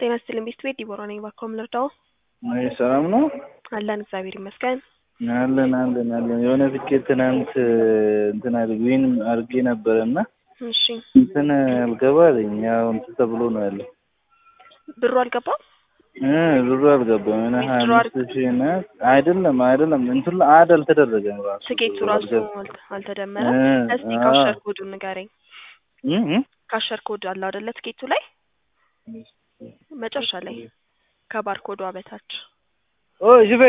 ጤና ይስጥልኝ ቤት ቤት ዲቦራ ነኝ። እባክዎ ምን ልርዳዎ? አይ ሰላም ነው አለን እግዚአብሔር ይመስገን። አለን አለን አለን። የሆነ ትኬት ትናንት እንትን አድርግ ዊን አድርጌ ነበረ እና እሺ እንትን አልገባ አለኝ። ያው እንትን ተብሎ ነው ያለው ብሩ አልገባም? እ ብሩ አልገባም። የሆነ ሀያ ዊዝድሮ አምስት ሺህ እና አይደለም አይደለም እንትን ላይ አድ አልተደረገም ራሱ ትኬቱ ራሱ አልገባም። አልተ- አልተደመረም። እ እስቲ አዎ። ካሸር ኮዱን ንገረኝ። እ እ ካሸር ኮድ አለ አይደለ ትኬቱ ላይ መጨረሻ ላይ ከባር ኮዷ በታች ኦ ጅቤ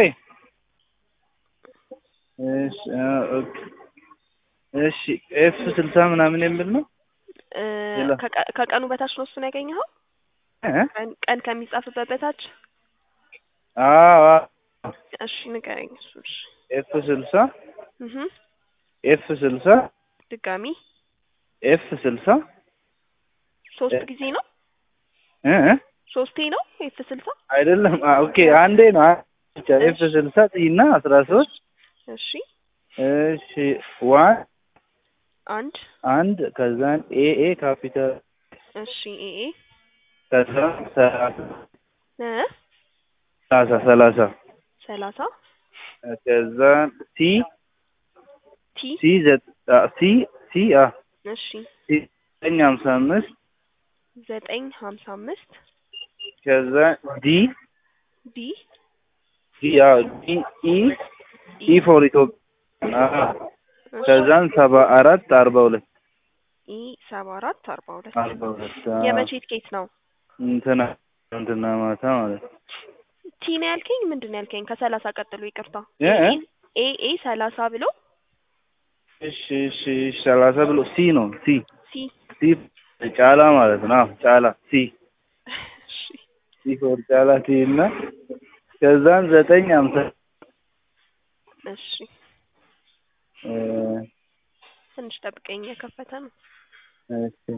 እሺ አ ኦኬ እሺ ኤፍ ስልሳ ምናምን የሚል ነው እ ሌላ? ከቀ- ከቀኑ በታች ነው እሱን ያገኘኸው? እ ቀን ቀን ከሚጻፍበት በታች አዎ አዎ። እሺ ንገረኝ። እሱ እሺ ኤፍ ስልሳ እህ ኤፍ ስልሳ ድጋሚ ኤፍ ስልሳ ሶስት ጊዜ ነው እ እ ሶስቴ ነው ኤፍ ስልሳ አይደለም አ ኦኬ አንዴ ነው አ- ብቻ ኤፍ ስልሳ እና አስራ ሶስት እሺ እሺ ዋን አንድ አንድ ከዛን ኤ ኤ ካፒታል እሺ ኤኤ ከዛ ሰላሳ እ ሰላሳ ሰላሳ ሰላሳ ከዛን ሲ ቲ ሲ ዘ አ ሲ ሲ አ እሺ ሲ ዘጠኝ ሀምሳ አምስት ዘጠኝ ሀምሳ አምስት ከዛ ዲ ዲ ዲ አ ዲ ኢ ኢ ፎር ኢትዮጵያ አ እሺ ከዛን ሰባ አራት አርባ ሁለት ኢ ሰባ አራት አርባ ሁለት አርባ ሁለት አ የመቼ ትኬት ነው? እንትና እንትና ማታ ማለት ነው ቲ ነው ያልከኝ? ምንድን ነው ያልከኝ? ከሰላሳ ቀጥሎ ይቅርታ። እ እ ኤ ኤ ሰላሳ ብሎ እሺ እሺ እሺ ሰላሳ ብሎ ሲ ነው ሲ ሲ ሲ ጫላ ማለት ነው አዎ ጫላ ሲ እሺ ሲ ፎር ጫላ ሲ እና ከዛን ዘጠኝ ሀምሳ እሺ እ ትንሽ ጠብቀኝ የከፈተ ነው። እሺ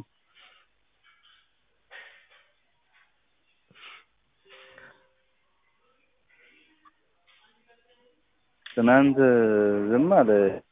ትናንት ዝም አለ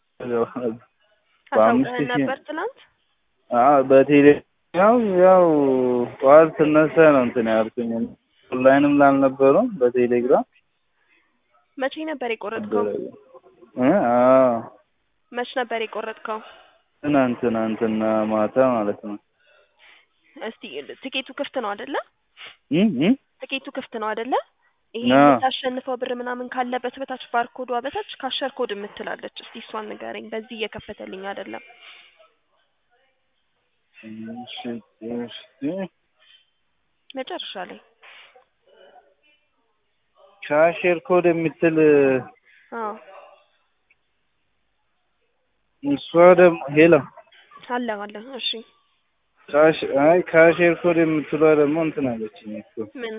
በአምስት አሳውቀህን ሺህ ነበር ትናንት? አዎ በቴሌ ያው ያው ጠዋት ስነሳ ነው እንትን ያልኩኝ ኦንላይንም ላልነበረው በቴሌግራም መቼ ነበር የቆረጥከው? እ አዎ መች ነበር የቆረጥከው? ትናንት ትናንትና ማታ ማለት ነው እስቲ ትኬቱ ክፍት ነው አይደለ? እ እ ትኬቱ ክፍት ነው አይደለ? ይሄ አዎ። የምታሸንፈው ብር ምናምን ካለበት በታች ባርኮዷ በታች ካሸር ኮድ የምትላለች። እስቲ እሷን ንገረኝ። በዚህ እየከፈተልኝ አይደለም። እሺ እሺ መጨረሻ ላይ ካሼር ኮድ የምትል አዎ እሷ ደግሞ ሄሎ አለ አለ። እሺ ካሽ አይ ካሼር ኮድ የምትሏ ደግሞ እንትን አለችኝ እኮ ምን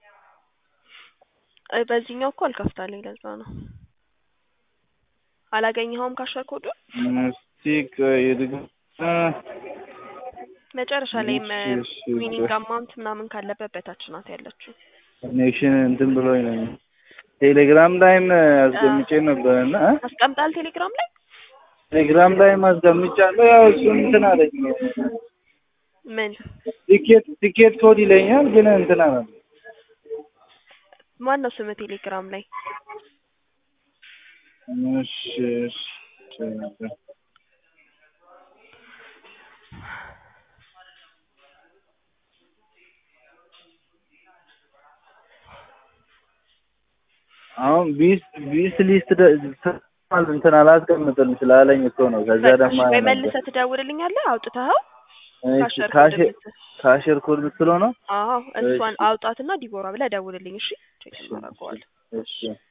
እ በዚህኛው እኮ አልከፍታለኝ። ለዛ ነው አላገኘኸውም ካሸር ኮዱን? እስቲ ቆይ ድግ- አ መጨረሻ ላይም እሺ፣ እሺ፣ ዊኒንግ ቆይ። አማውንት ምናምን ካለበት በታች ናት ያለችው። ኮኔክሽን እንትን ብሎኝ ነው ቴሌግራም ላይም አስገምጬ ነበር እና አስቀምጣል ቴሌግራም ላይ ቴሌግራም ላይም አስገምጫለሁ ያው እሱን እንትን አለኝ ምን ቲኬት ቲኬት ኮድ ይለኛል ግን እንትን አለ ማን ነው ስም ቴሌግራም ላይ? እሺ እሺ አሁን ቢስ ቢስ ሊስት ደ- እንትን አላስቀምጥም ስላለኝ እኮ ነው። ከዛ በቃ ደግሞ እሺ፣ ወይ መልሰህ ትደውልልኛለህ አውጥተኸው ካሸር ኮድ ካሽር የምትል ካሽር ኮድ ብትለው ነው። አዎ እሷን እሺ። አውጣትና ዲቦራ ብለህ ደውልልኝ። እሺ ቼክ እናደርገዋለን። እሺ